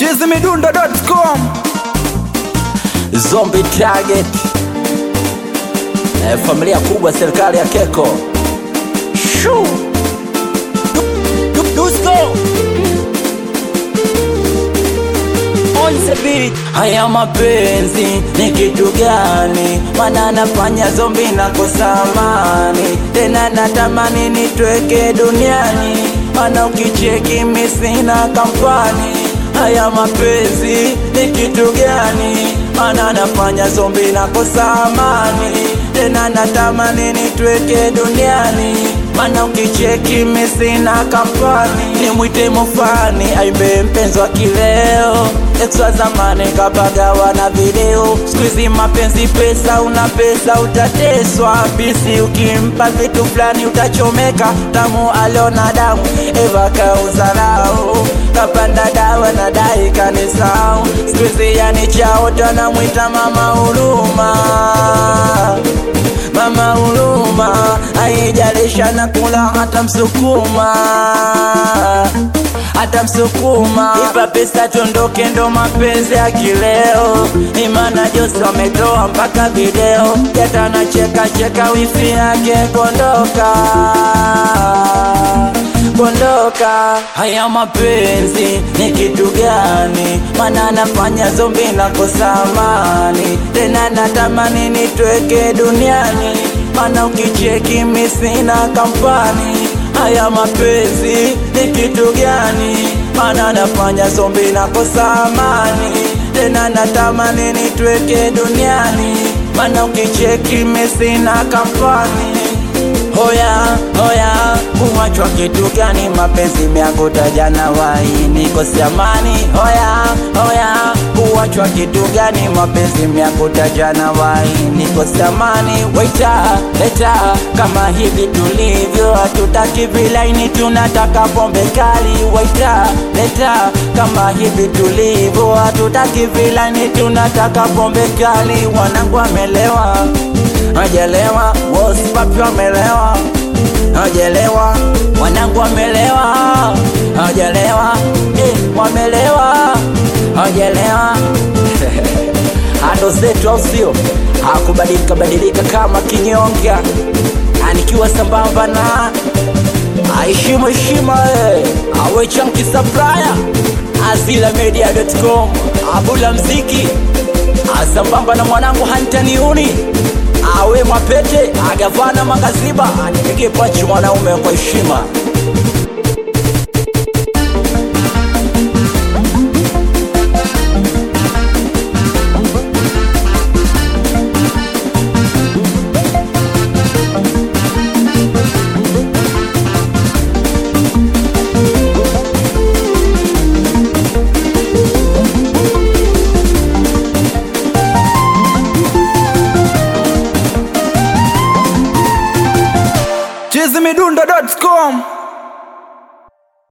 chizimidundo.com Zombie Target eh, familia kubwa serikali ya Keko Shoo. Du- du- Dusko On the beat. Haya mapenzi ni kitu gani? Mana nafanya zombi na kosamani tena natamani nitweke duniani, mana ukicheki mi sina kampani. Haya mapenzi ni kitu gani? Mana nafanya zombi na kosamani tena natamani nitweke duniani mana ukicheki mi sina kampani nimwite mufani aimbe mpenzi wa kileo ex wa zamani kapagawa na video skuizi mapenzi pesa una pesa utateswa bisi ukimpa vitu fulani utachomeka tamu aliona damu eva kauzarau kapanda dawa na dai kanisau skuizi yani chaota namwita mama huruma mama huruma aijalisha na kula hata msukuma hata msukuma ipa pesa tondoke ndo mapenzi ya kileo imana Jose wametoa mpaka video jatana cheka cheka wifi yake kondoka kondoka haya mapenzi ni kitu gani mana nafanya zombi na kosamani tena natamani nitweke duniani mana ukicheki mi sina kampani haya mapenzi ni kitu gani mana nafanya zombi na kosamani tena natamani nitweke duniani mana ukicheki mi sina kampani Hoya, hoya, kuwachwa kitu gani? Mapenzi miangu tajana wai nikosi amani. Hoya, hoya, kuwachwa kitu gani? Mapenzi miangu tajana wai nikosi amani. Waita, leta kama hivi tulivyo, hatutaki vilaini, tunataka pombe kali. Waita, leta kama hivi tulivyo, hatutaki vilaini, tunataka pombe kali. Wanangu amelewa hajalewa wosipapi wamelewa hajalewa wanangu wamelewa hajalewa eh, wamelewa hajalewa ando zetu au sio hakubadilika badilika kama kinyonga anikiwa sambamba na aheshimu heshima eh. awe chanki supplier azilamedia.com abula mziki asambamba na mwanangu hantaniuni awe mwapete agavana magaziba anipige pachi mwanaume kwa heshima chizimidundo.com